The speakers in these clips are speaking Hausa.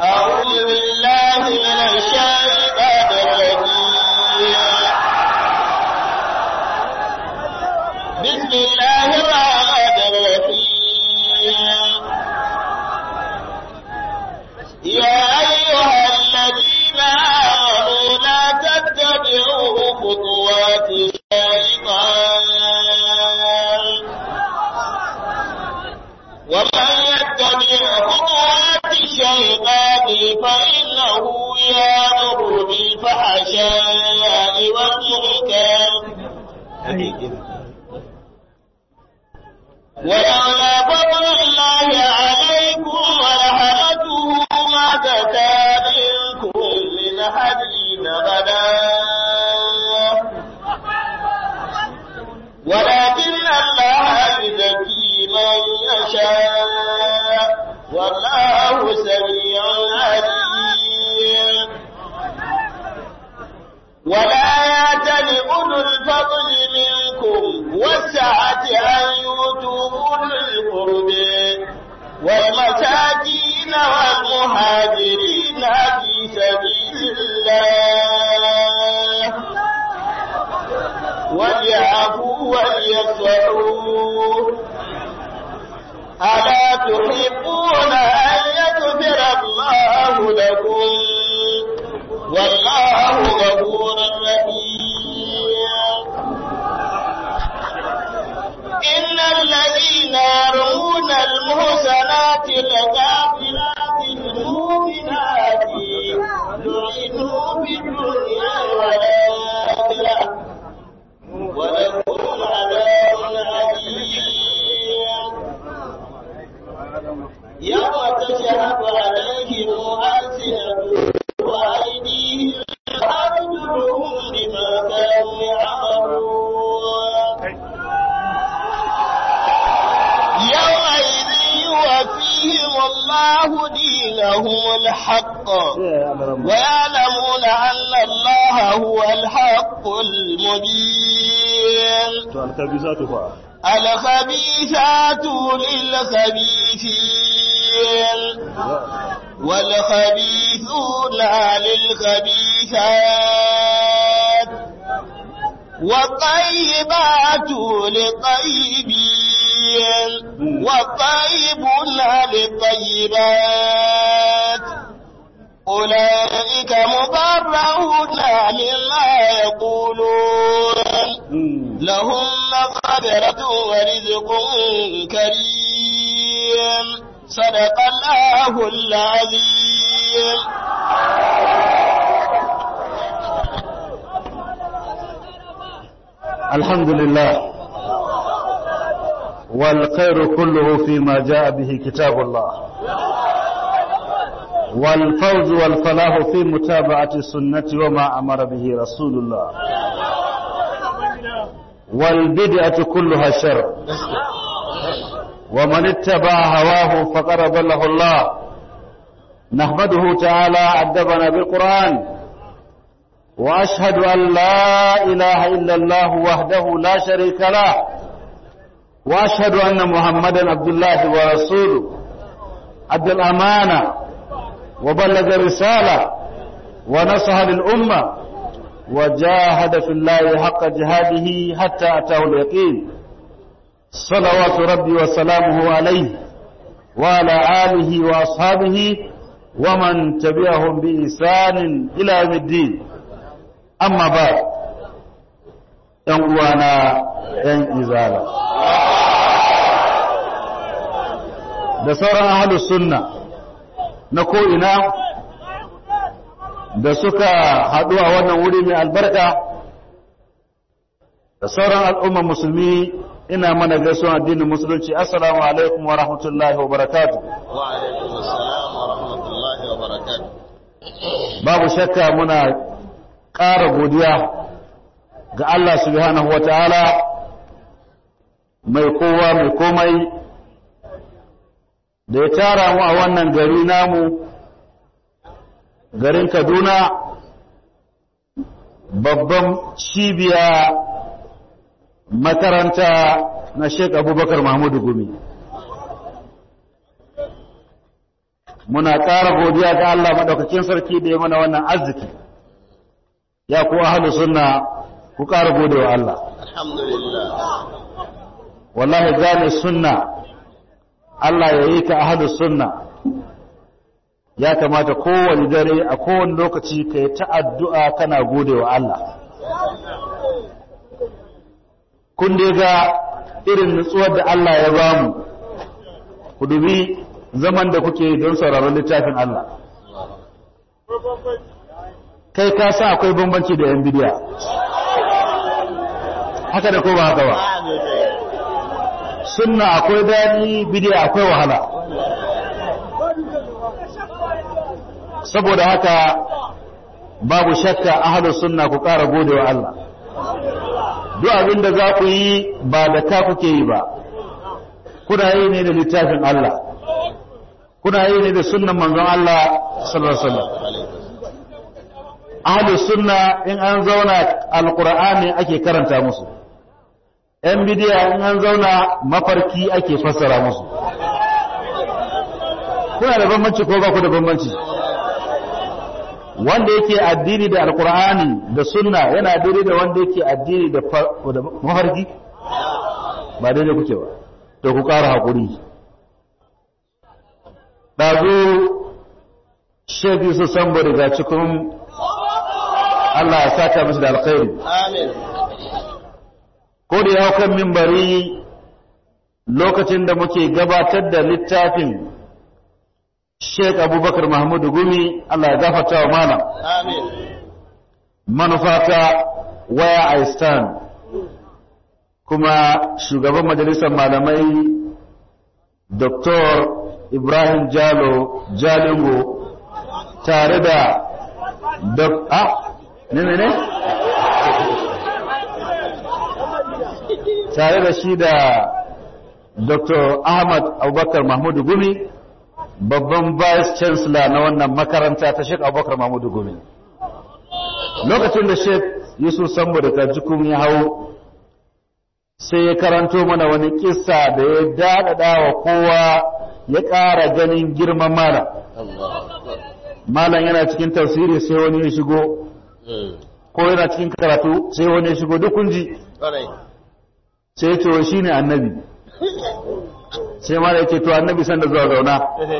أعوذ بالله من الشيطان الرجيم بسم الله الرحمن الرحيم يا أيها الذين آمنوا لا تتبعوا خطوات الشيطان ومن يتبع خطوات الشيطان فإنه يأمر بالفحشاء والمنكر ولولا فضل الله عليكم ورحمته ما زكى منكم من أحد أبدا ولكن الله يزكي من يشاء والله سميع عليم ولا يأتل أولو الفضل منكم والسعة أن يؤتوا أولي القرب والمساكين والمهاجرين في سبيل الله وليعفوا وليصفحوا ألا تحبون أن يغفر الله لكم والله غفور رحيم إن الذين يرمون المحسنات الغافلات المؤمنات لعنوا في الدنيا والآخرة ولهم عذاب أليم يوم تشهد عليهم ألسنتهم وأيديهم وأرجلهم بما كانوا يعملون يومئذ يوفيهم الله دينهم الحق ويعلمون أن الله هو الحق المبين الخبيثات للخبيثين والخبيثون للخبيثات والطيبات للطيبين والطيبون للطيبات أولئك مبرعون مما يقولون لهم مغفرة ورزق كريم صدق الله العظيم الحمد لله والخير كله فيما جاء به كتاب الله والفوز والفلاح في متابعة السنة وما أمر به رسول الله والبدعة كلها شر ومن اتبع هواه فقد ضله الله نحمده تعالى أدبنا بالقرآن وأشهد أن لا إله إلا الله وحده لا شريك له وأشهد أن محمدا عبد الله ورسوله أدى الأمانة وبلغ الرسالة ونصح للأمة وجاهد في الله حق جهاده حتى أتاه اليقين صلوات ربي وسلامه عليه وعلى آله وأصحابه ومن تبعهم بإحسان إلى يوم الدين أما بعد ‘yan ‘yan izala da sauran ahalus sunna na ko'ina da suka haɗu a wannan wuri mai albarka da sauran al'umman musulmi ina mana gaisuwan addinin musulunci assalamu alaikum wa rahmatullahi wa barakatu wa alaikum assalam wa rahmatullahi wa barakatu babu shakka muna ƙara godiya ga Allah subhanahu wa ta'ala mai kowa mai komai da ya tara mu a wannan gari namu garin Kaduna babban cibiya makaranta na Sheikh Abubakar Mahmudu Gumi muna ƙara godiya ga Allah maɗaukakin sarki da ya mana wannan arziki ya ku ahlu sunna ku ƙara gode wa Allah alhamdulillah wallahi gane sunna Allah ya yi ka ahlu sunna ya kamata kowane dare a kowane lokaci ka yi ta addu'a kana gode wa Allah kun dai ga irin nutsuwar da Allah ya bamu ku dubi zaman da kuke don sauraron littafin Allah kai ka sa akwai bambanci da yan bidiya haka da ko ba haka ba sunna akwai dani bidiya akwai wahala saboda haka babu shakka ahlus sunna ku ƙara gode wa Allah duk abin da za ku yi ba da ka kuke yi ba kuna yi ne da littafin Allah kuna yi ne da sunnan manzon Allah sallallahu alaihi wasallam ahlus sunna in an zauna alqur'ani ake karanta musu yan bidiya in an zauna mafarki ake fassara musu kuna da bambanci ko ba ku da bambanci wanda yake addini da alqur'ani da sunna yana daidai da wanda yake addini da mafarki ba daidai kuke ba to ku ƙara haƙuri ɗazu shaidu su san daga cikin Allah ya saka musu da alkhairi amin ko da ya kan mimbari lokacin da muke gabatar da littafin Sheikh Abubakar Mahmudu Gumi Allah ya gafarta wa malam amin manufata where I stand kuma shugaban majalisar malamai Dr. Ibrahim Jalo Jalingo tare da Dr. Ah, ne ne ne? Tare da shi da Dr. Ahmad Abubakar Mahmudu Gumi babban Vice Chancellor na wannan makaranta ta Sheikh Abubakar Mahmudu Gumi. Lokacin da Sheikh Yusuf Sambo da Kajikun ya hau sai ya karanto mana wani kissa da ya daɗaɗa wa kowa ya ƙara ganin girman malam malam yana cikin tafsiri sai wani ya shigo ko yana cikin karatu sai wani ya shigo duk kunji sai ya ce shi ne annabi sai malam ya ce to annabi sanda zuwa zauna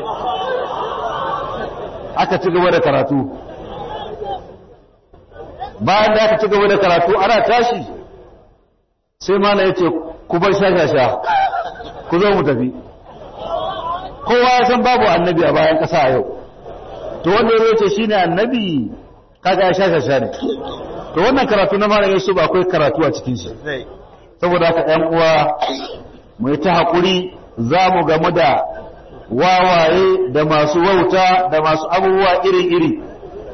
aka ci gaba da karatu bayan da aka ci gaba da karatu ana tashi sai mala ya ce ku bar shashasha ku zo mu tafi kowa ya san babu annabi a bayan ƙasa a yau to wanda ya ce shine annabi kaga ya shashasha ne to wannan karatu na malam Yusuf akwai karatu a cikin shi saboda haka ƴan uwa mu yi ta haƙuri za mu gamu da wawaye da masu wauta da masu abubuwa iri-iri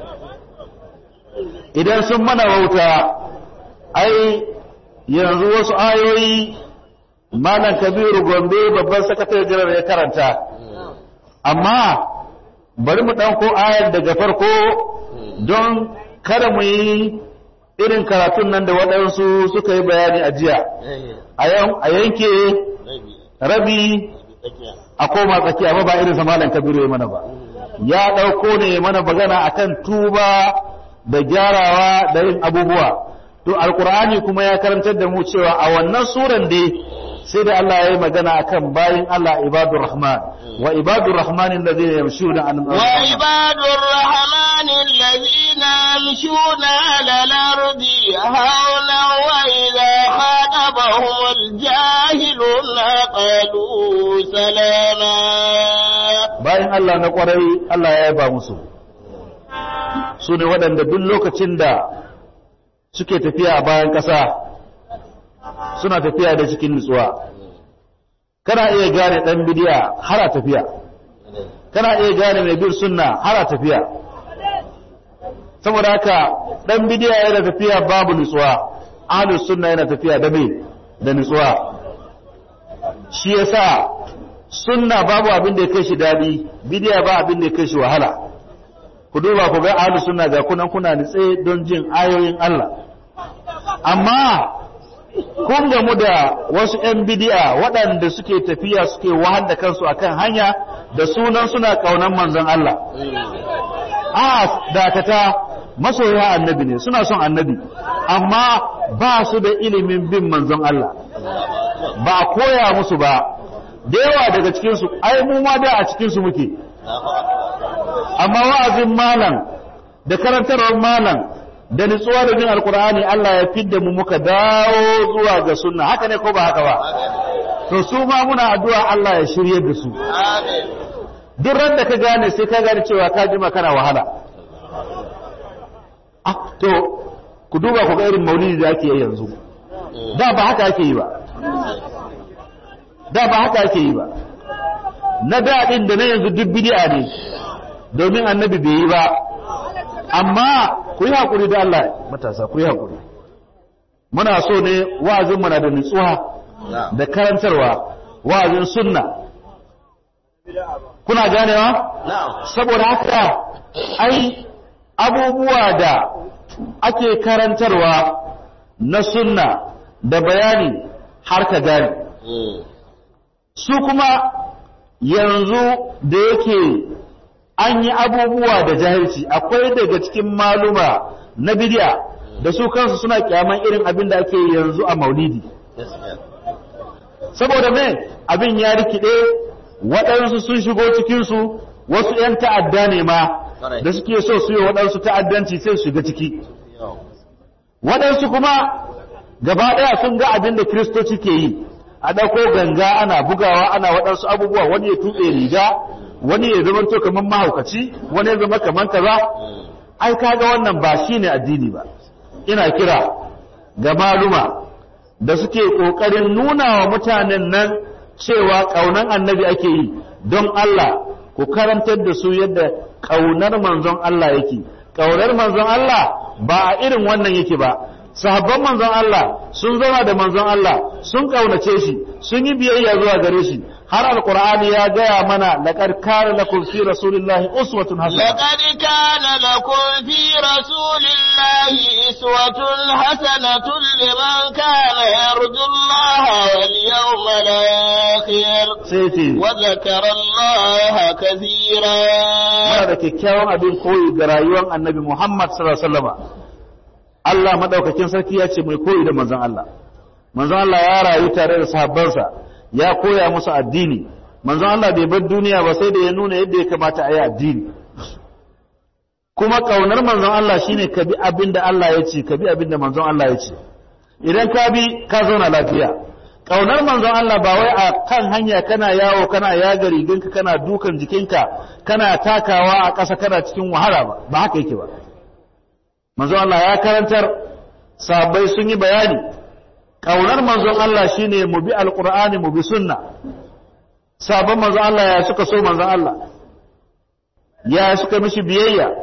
idan sun mana wauta ai yanzu wasu ayoyi malam kabiru gombe babban sakatare jiran ya karanta amma bari mu ɗauko ayar daga farko don kada mu yi irin karatun nan da waɗansu suka yi bayani a jiya a yanke rabi a koma tsakiya ba ba irin sa malam kabiru ya mana ba ya ɗauko ne mana magana akan tuba da gyarawa da yin abubuwa to alkur'ani kuma ya karantar da mu cewa a wannan suran dai sai da Allah ya yi magana akan bayin Allah ibadur rahman wa ibadur rahman alladhina yamshuna an wa ibadur rahman alladhina yamshuna ala al-ardi hawla wa idha khatabahum al-jahiluna qalu salama bayin Allah na kwarai Allah ya yaba musu su ne waɗanda duk lokacin da suke tafiya a bayan ƙasa suna tafiya da cikin nutsuwa kana iya gane ɗan bidiya har a tafiya kana iya gane mai bin sunna har a tafiya saboda haka ɗan bidiya yana tafiya babu nutsuwa ahlus sunna yana tafiya da me da nutsuwa shi yasa sunna babu abin da ya kai shi daɗi bidiya ba abin da ya kai shi wahala ku duba ku ga ahlus sunna ga kunan kuna nitse don jin ayoyin Allah amma kun gamu da wasu ‘yan bidi'a waɗanda suke tafiya suke wahal da kansu akan hanya da sunan suna kaunan manzon Allah a dakata masoya annabi ne suna son annabi amma ba su da ilimin bin manzon Allah ba a koya musu ba da yawa daga cikinsu ai mu ma da a cikinsu muke amma wa'azin malam da karantarwar malam da nutsuwa da bin alkur'ani Allah ya fidda mu muka dawo zuwa ga sunna haka ne ko ba haka ba to su ma muna addu'a Allah ya shirye da su duk ran da ka gane sai ka gane cewa ka jima kana wahala ah to ku duba ku ga irin maulidi da ake yi yanzu da ba haka ake yi ba da ba haka ake yi ba na daɗin da na yanzu duk bid'a ne domin annabi bai yi ba amma ku yi haƙuri da Allah matasa ku yi haƙuri muna so ne wa'azin na da nutsuwa da karantarwa wa'azin sunna kuna ganewa saboda haka ai abubuwa da ake karantarwa na sunna da bayani har ka gane su kuma yanzu da yake an yi abubuwa da jahilci akwai daga cikin maluma na bidiya da su kansu suna kyaman irin abin da ake yanzu a maulidi saboda me abin ya rikide waɗansu sun shigo cikinsu wasu 'yan ta'adda ne ma da suke so su yi waɗansu ta'addanci sai su shiga ciki waɗansu kuma gaba ɗaya sun ga abin da kiristoci ke yi a ɗauko ganga ana bugawa ana waɗansu abubuwa wani ya tuɓe riga wani ya zama to kamar mahaukaci wani ya zama kamar kaza ai kaga wannan ba shine addini ba ina kira ga maluma da suke kokarin nuna wa mutanen nan cewa kaunan annabi ake yi don Allah ku karantar da su yadda kaunar manzon Allah yake kaunar manzon Allah ba a irin wannan yake ba sahabban manzon Allah sun zama da manzon Allah sun kaunace shi sun yi biyayya zuwa gare shi har alqur'ani ya gaya mana laqad kana lakum fi rasulillahi uswatun hasana لقد كان لكم في رسول الله إسوة حسنة لمن كان يرجو الله واليوم الآخر sai ce وذكر الله كثيرا muna da kyakkyawan abin koyi ga rayuwar annabi Muhammad sallallahu alaihi wasallam Allah madaukakin sarki ya ce mai koyi da manzon Allah manzon Allah ya rayu tare da sahabbansa ya koya musu addini manzon Allah bai bar duniya ba sai da ya nuna yadda ya kamata a yi addini kuma kaunar manzon Allah shine ka bi abin da Allah ya ce ka bi abin da manzon Allah ya ce idan ka bi ka zauna lafiya kaunar manzon Allah ba wai a kan hanya kana yawo kana yaga riginka kana dukan jikinka kana takawa a ƙasa kana cikin wahala ba ba haka yake ba manzon Allah ya karantar sahabbai sun yi bayani kaunar manzon Allah shine mu bi alqur'ani mu bi sunna sabon manzon Allah ya suka so manzon Allah ya suka mishi biyayya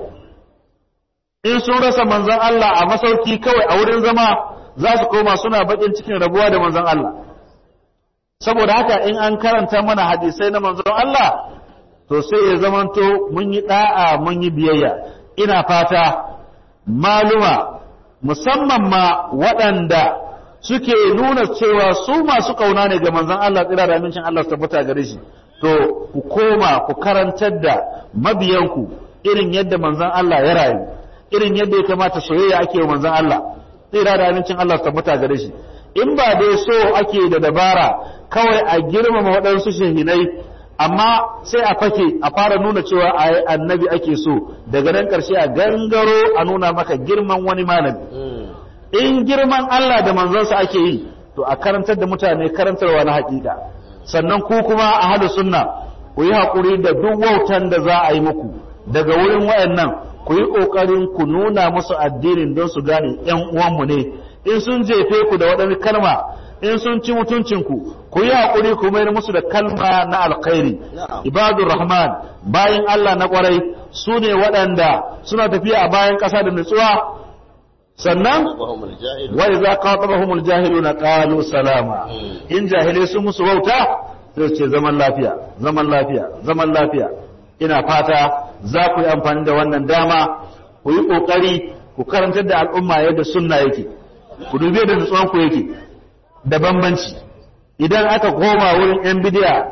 in sun rasa manzon Allah a masauki kawai a wurin zama za su koma suna bakin cikin rabuwa da manzon Allah saboda haka in an karanta mana hadisai na manzon Allah to sai ya zamanto mun yi da'a mun yi biyayya ina fata maluma musamman ma waɗanda suke nuna cewa su masu kauna ne ga manzon Allah tsira da amincin Allah su tabbata gare shi to ku koma ku karantar da mabiyanku irin yadda manzon Allah ya rayu irin yadda ya kamata soyayya ake wa manzon Allah tsira da amincin Allah su tabbata gare shi in ba dai so ake da dabara kawai a girmama waɗansu shahinai amma sai a fake a fara nuna cewa a annabi ake so daga nan ƙarshe a gangaro a nuna maka girman wani malami in girman Allah da manzonsa ake yi to a karantar da mutane karantarwa na hakika sannan ku kuma a hada sunna ku yi haƙuri da duk wautan da za a yi muku daga wurin wayannan ku yi ƙoƙarin ku nuna musu addinin don su gane ƴan uwanmu ne in sun jefe ku da waɗannan kalma in sun ci mutuncinku ku yi haƙuri ku mayar musu da kalma na alkhairi ibadur rahman bayan Allah na ƙwarai su ne waɗanda suna tafiya a bayan ƙasa da nutsuwa sannan wa idza qatabahumul jahiluna qalu salama in jahilai sun musu wauta sai ce zaman lafiya zaman lafiya zaman lafiya ina fata za ku yi amfani da wannan dama ku yi kokari ku karantar da al'umma yadda sunna yake ku dubi da nutsuwan ku yake da bambanci idan aka koma wurin yan bidiya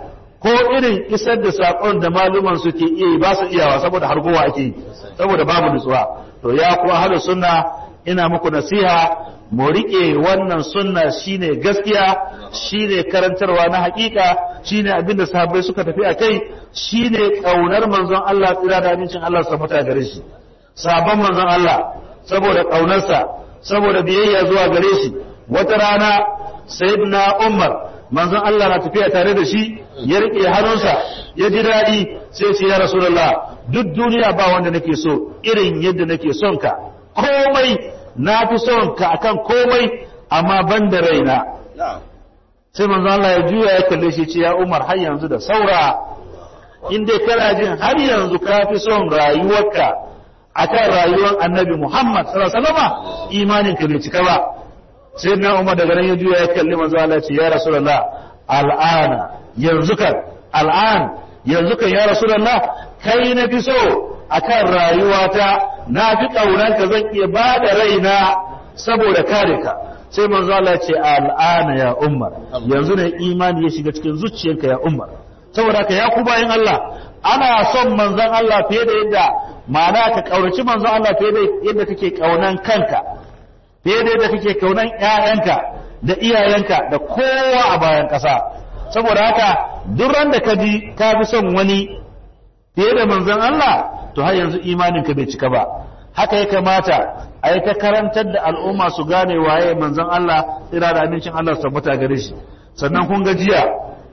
ko irin isar da saƙon da maluman suke iya yi ba su iyawa saboda hargowa ake yi saboda babu nutsuwa to ya kuwa hada sunna ina muku nasiha mu riƙe wannan sunna shine gaskiya shine karantarwa na hakika shine abin da sahabbai suka tafi a kai shine ƙaunar manzon Allah tsira da amincin Allah su mutu gare shi sabon manzon Allah saboda ƙaunarsa saboda biyayya zuwa gare shi wata rana sayyidina Umar manzon Allah na tafiya tare da shi ya rike hannunsa ya ji daɗi sai ce ya rasulullah duk duniya ba wanda nake so irin yadda nake son ka komai na fi son ka akan komai amma ban da raina sai manzon Allah ya juya ya kalle shi ce ya Umar har yanzu da saura in dai kana jin har yanzu ka fi son rayuwarka akan rayuwar annabi Muhammad sallallahu alaihi wasallam imanin ka bai cika ba sai na Umar daga nan ya juya ya kalli manzo Allah ce ya Rasulullah al'ana yanzu kan al'an yanzu kan ya Rasulullah kai na fi so akan rayuwata na fi kaunanka zan iya ba da raina saboda kare ka sai manzo Allah ce al'ana ya Umar yanzu ne imani ya shiga cikin zuciyarka ya Umar saboda haka ya ku bayan Allah ana son manzon Allah fiye da yadda ma'ana ka kauraci manzon Allah fiye da yadda kake kaunan kanka fiye da yadda kake kaunan ƴaƴanka da iyayenka da kowa a bayan ƙasa saboda haka duk ran da ka ji ka fi son wani fiye da manzon Allah to har yanzu imaninka bai cika ba haka ya kamata a yi ta karantar da al'umma su gane waye manzon Allah tsira da amincin Allah su tabbata gare shi sannan kun ga jiya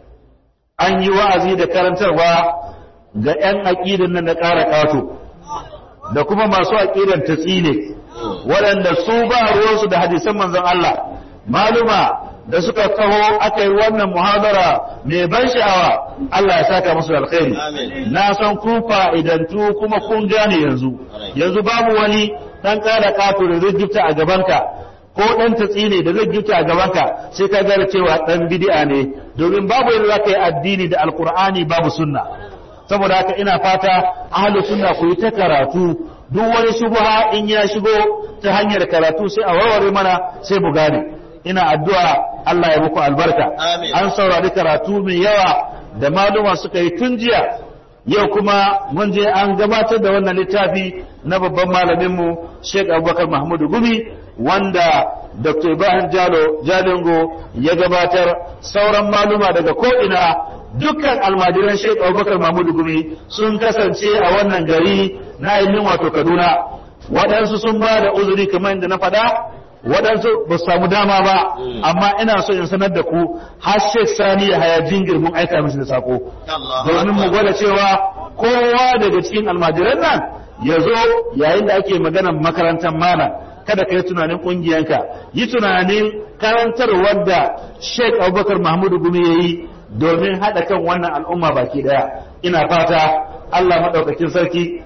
an yi wa'azi da karantarwa ga 'yan aƙidan nan na ƙara ƙato da kuma masu aƙidan ta tsine waɗanda su ba ruwansu da hadisan manzon Allah maluma da suka taho aka yi wannan muhadara mai ban sha'awa Allah ya saka musu alkhairi na san kun fa'idantu kuma kun gane yanzu yanzu babu wani dan ƙara ƙato da zai gifta a gabanka ko ɗan tatsi ne da zai gifta a gabanka sai ka gane cewa ɗan bid'a ne domin babu yadda za ka yi addini da alkur'ani babu sunna saboda haka ina fata ahlus sunna ku yi ta karatu duk wani shubha in ya shigo ta hanyar karatu sai a warware mana sai mu gane ina addu'a Allah ya muku albarka an saurari karatu mai yawa da maluma suka yi tun jiya yau kuma mun je an gabatar da wannan littafi na babban malaminmu Sheikh Abubakar Mahmudu Gumi wanda Dr. Ibrahim Jalo Jalingo ya gabatar sauran maluma daga ko'ina dukkan almajiran Sheikh Abubakar Mahmudu Gumi sun kasance a wannan gari na ainihin wato Kaduna waɗansu sun ba da uzuri kamar yadda na faɗa waɗansu ba su samu dama ba amma ina so in sanar da ku har Sheikh Sani ya haya jingir mun aika mishi da sako domin mu gwada cewa kowa daga cikin almajiran nan ya zo yayin da ake maganar makarantar malam kada ka yi tunanin ƙungiyanka yi tunanin karantarwar da Sheikh Abubakar Mahmudu Gumi ya yi domin haɗa kan wannan al'umma baki ɗaya ina fata Allah maɗaukakin sarki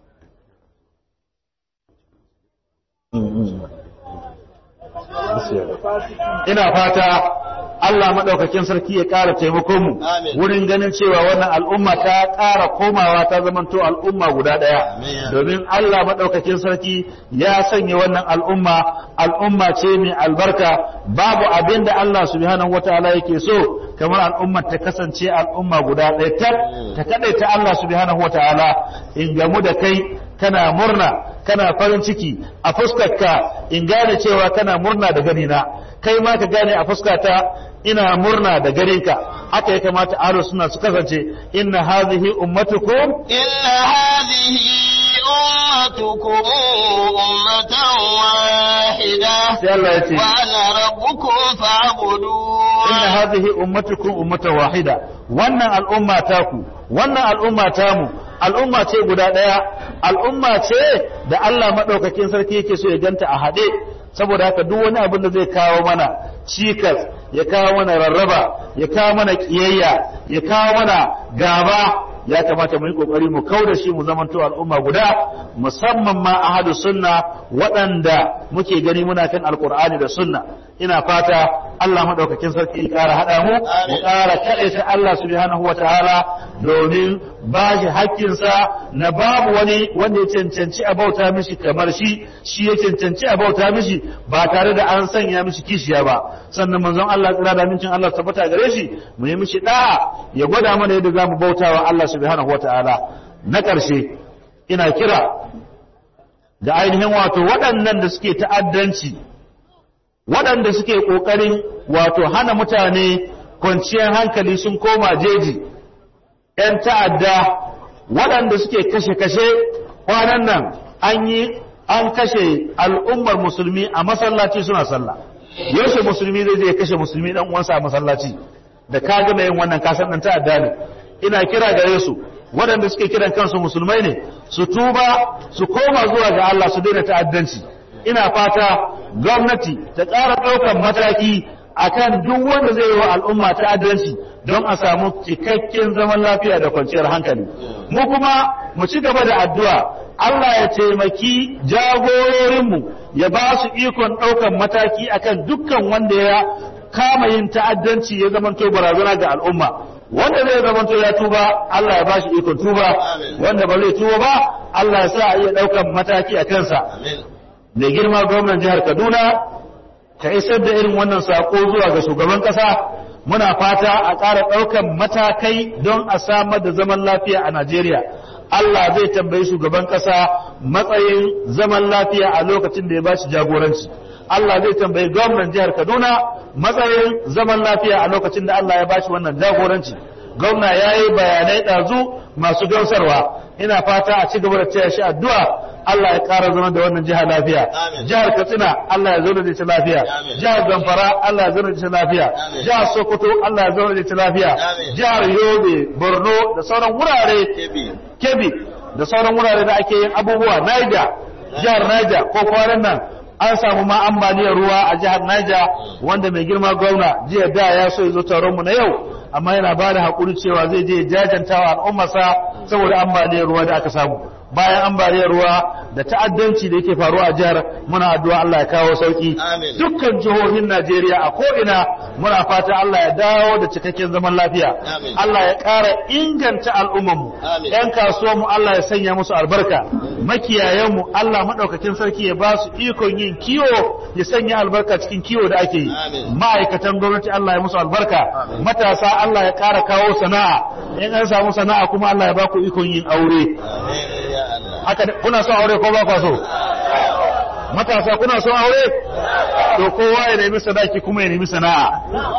ina fata Allah maɗaukakin sarki ya ƙara taimakon mu wurin ganin cewa wannan al'umma ta ƙara komawa ta zamanto al'umma guda ɗaya domin Allah maɗaukakin sarki ya sanya wannan al'umma al'umma ce mai albarka babu abin da Allah subhanahu wataala yake so kamar al'ummar ta kasance al'umma guda ɗaya ta ta kaɗaita Allah subhanahu wataala in gamu da kai kana murna kana farin ciki a fuskarka in gane cewa kana murna da ganina kai ma ka gane a fuskata ina murna da ganinka haka ya kamata aro suna su kasance inna hadhihi ummatukum inna hadhihi ummatukum ummatan wahida sai Allah ya ce wa ana rabbukum fa'budun inna hadhihi ummatukum ummatan wahida wannan al'umma taku wannan al'umma tamu al'umma ce guda ɗaya al'umma ce da Allah maɗaukakin sarki yake so ya ganta a haɗe saboda haka duk wani abin da zai kawo mana cikas ya kawo mana rarraba ya kawo mana ƙiyayya ya kawo mana gaba ya kamata mu yi kokari mu kau da shi mu zamanto al'umma guda musamman ma ahadu sunna waɗanda muke gani muna kan alkur'ani da sunna ina fata Allah madaukakin sarki ya ƙara haɗa mu mu ƙara kaɗaita Allah subhanahu wa ta'ala domin ba shi hakkinsa na babu wani wanda ya cancanci a bauta mishi kamar shi shi ya cancanci a bauta mishi ba tare da an sanya mishi kishiya ba sannan manzon Allah tsira da mincin Allah tabbata gare shi mu yi mishi da'a ya gwada mana yadda zamu bautawa Allah subhanahu wa ta'ala na ƙarshe ina kira da ainihin wato waɗannan da suke ta'addanci waɗanda suke ƙoƙarin wato hana mutane kwanciyar hankali sun koma jeji ‘yan ta'adda waɗanda suke kashe-kashe kwanan nan an yi an kashe al'ummar musulmi a masallaci suna sallah yaushe musulmi zai je kashe musulmi ɗan uwansa a masallaci da ka gama yin wannan kasan ɗan ta'adda ne ina kira gare su waɗanda suke kiran kansu musulmai ne su tuba su koma zuwa ga Allah su daina ta'addanci ina fata gwamnati ta ƙara ɗaukar mataki akan duk wanda zai yi wa al'umma ta'addanci don a samu cikakken zaman lafiya da kwanciyar hankali mu kuma mu ci gaba da addu'a Allah ya taimaki jagororinmu ya ba su ikon ɗaukar mataki akan dukkan wanda ya kama yin ta'addanci ya zamanto barazana ga al'umma wanda zai zamanto ya tuba Allah ya bashi ikon tuba wanda ba zai tuba ba Allah ya sa a iya ɗaukan mataki a kansa mai girma gwamnan jihar Kaduna ka isar da irin wannan sako zuwa ga shugaban ƙasa muna fata a ƙara ɗaukan matakai don a samar da zaman lafiya a Najeriya Allah zai tambayi shugaban ƙasa matsayin zaman lafiya a lokacin da ya bashi jagoranci Allah zai tambayi gwamnan jihar Kaduna matsayin zaman lafiya a lokacin da Allah ya bashi wannan jagoranci gwamna ya yi bayanai ɗazu masu gamsarwa ina fata a ci gaba da taya shi addu'a Allah ya ƙara zama da wannan jihar lafiya jihar Katsina Allah ya zauna da ita lafiya jihar Zamfara Allah ya zauna da ita lafiya jihar Sokoto Allah ya zauna da ita lafiya jihar Yobe Borno da sauran wurare Kebbi da sauran wurare da ake yin abubuwa Niger jihar Niger ko kwanan nan an samu ma ambaliyar ruwa a jihar Niger wanda mai girma gwamna jiya da ya so ya zo taron mu na yau amma yana ba da haƙuri cewa zai je jajanta wa al'ummarsa saboda ambaliyar ruwa da aka samu bayan ambaliyar ruwa da ta'addanci da yake faruwa a jihar muna addu'a Allah ya kawo sauki dukkan jihohin Najeriya a ko'ina muna fata Allah ya dawo da cikakken zaman lafiya Allah ya ƙara inganta al'ummarmu ‘yan kasuwanmu Allah ya sanya musu albarka makiyayenmu Allah maɗaukakin sarki ya ba su ikon yin kiwo ya sanya albarka cikin kiwo da ake yi ma'aikatan gwamnati Allah ya musu albarka matasa Allah ya ƙara kawo sana'a in an samu sana'a kuma Allah ya ba ku ikon yin aure haka kuna son aure ko ba kwa so matasa kuna son aure to kowa ya nemi sadaki kuma ya nemi sana'a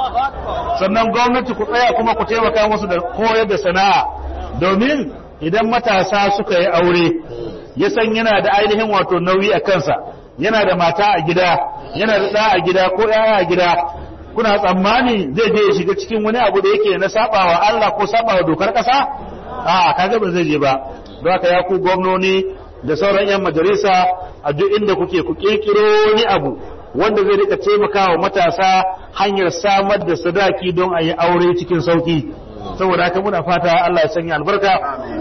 sannan gwamnati ku tsaya kuma ku taimaka musu da koyar da sana'a domin idan matasa suka yi aure ya san yana da ainihin wato nauyi a kansa yana da mata a gida yana da ɗa a gida ko ɗaya a gida kuna tsammani zai je ya shiga cikin wani abu da yake na sabawa Allah ko sabawa dokar ƙasa a kaga ba zai je ba don haka ya ku gwamnoni da sauran 'yan majalisa a duk inda kuke ku kirkiro wani abu wanda zai rika taimakawa matasa hanyar samar da sadaki don a yi aure cikin sauki saboda haka muna fata Allah ya sanya albarka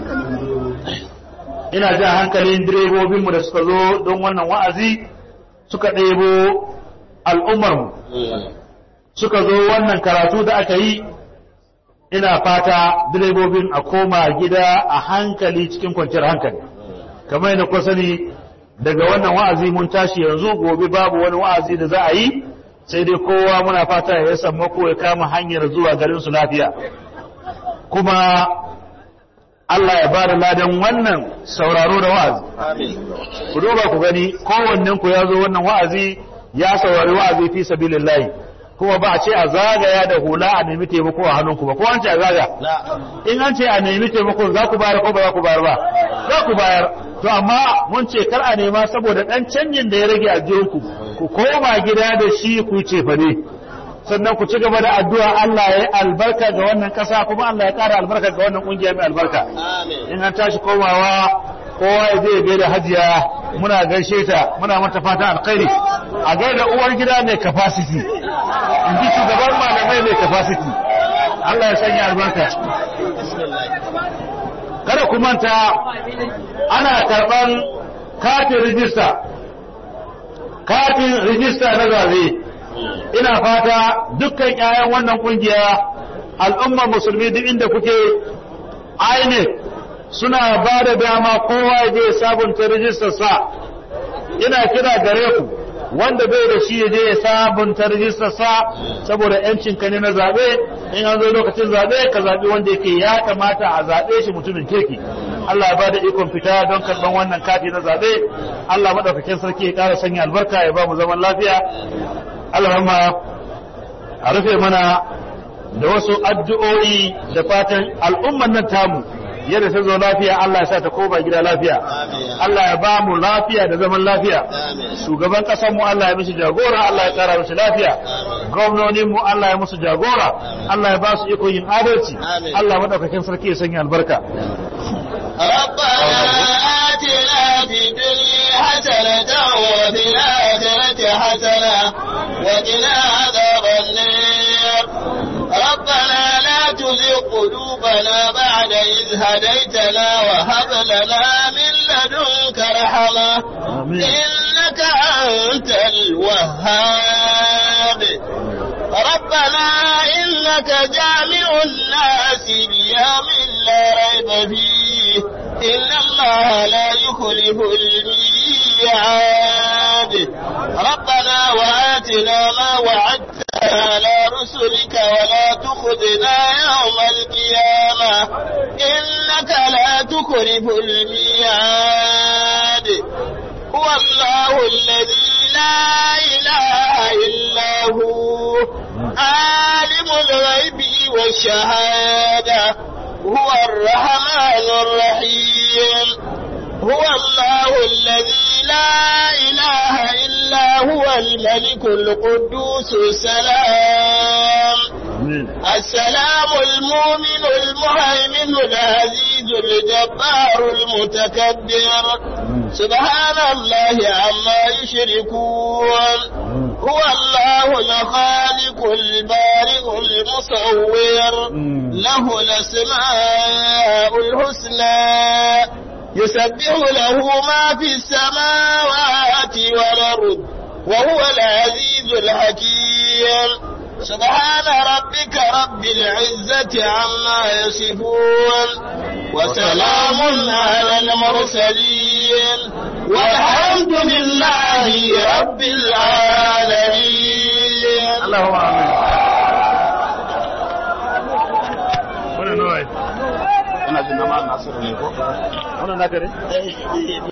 ina jan hankalin direbobinmu da suka zo don wannan wa'azi suka ɗebo al'ummarmu suka zo wannan karatu da aka yi ina fata direbobin a koma gida a hankali cikin kwanciyar hankali kamar yadda ku sani daga wannan wa'azi mun tashi yanzu gobe babu wani wa'azi da za a yi sai dai kowa muna fata ya samu ko ya kama hanyar zuwa garin su lafiya kuma Allah ya bada ladan wannan sauraro da wa'azi ku duba ku gani kowannen ku ya zo wannan wa'azi ya saurari wa'azi fi sabilillahi kuma ba a ce a zagaya da hula a nemi taimako a hannunku ba ko an ce a zaga in an ce a nemi taimako za ku bayar ko ba za ku bayar ba za ku bayar to amma mun ce kar a nema saboda dan canjin da ya rage a jinku ku koma gida da shi ku ce fa ne sannan ku ci gaba da addu'a Allah ya yi albarka ga wannan kasa kuma Allah ya kara albarka ga wannan kungiya mai albarka in an tashi komawa kowa ya zai gaida hajiya muna gaishe ta muna mata fatan alkhairi a gaida uwar gida mai capacity in ji shugaban malamai mai capacity Allah ya sanya albarka kada ku manta ana karɓar katin rijista katin rijista na zabe ina fata dukkan ƴaƴan wannan kungiya al'ummar musulmi duk inda kuke INEC suna ba da dama kowa ya je sabunta rijistar sa ina kira gare ku wanda bai da shi ya je ya sabunta rijistar sa saboda yancin ka ne na zabe in an zo lokacin zabe ka zabi wanda yake ya kamata a zabe shi mutumin kirki Allah ya bada ikon fita don karban wannan kati na zabe Allah madaukakin sarki ya ƙara sanya albarka ya ba mu zaman lafiya Allah a rufe mana da wasu addu'o'i da fatan al'umman nan tamu yadda ta zo lafiya Allah ya sa ta koma gida lafiya Allah ya ba mu lafiya da zaman lafiya shugaban ƙasar mu Allah ya mishi jagora Allah ya kara mishi lafiya gwamnonin mu Allah ya musu jagora Allah ya ba su iko yin adalci Allah madaukakin sarki ya sanya albarka ربنا آتنا في الدنيا حسنة وفي الآخرة حسنة وقنا عذاب النار ربنا لا تزغ قلوبنا بعد إذ هديتنا وهب لنا من لدنك رحمة إنك أنت الوهاب ربنا إنك جامع الناس ليوم لا ريب فيه إن الله لا يخلف الميعاد ربنا وآتنا ما وعدتنا على رسلك ولا تخذنا يوم القيامة إنك لا تخلف الميعاد هو الله الذي لا إله إلا هو عالم الغيب والشهادة هو الرحمن الرحيم هو الله الذي لا إله إلا هو الملك القدوس السلام السلام المؤمن المهيمن العزيز الجبار المتكبر سبحان الله عما يشركون هو الله الخالق البارئ المصور له الأسماء الحسنى يسبح له ما في السماوات والأرض وهو العزيز الحكيم سبحان ربك رب العزة عما يصفون وسلام على المرسلين والحمد لله رب العالمين اللهم آمين wannan nawa ina jin na ma nasiru ne ko wannan naka ne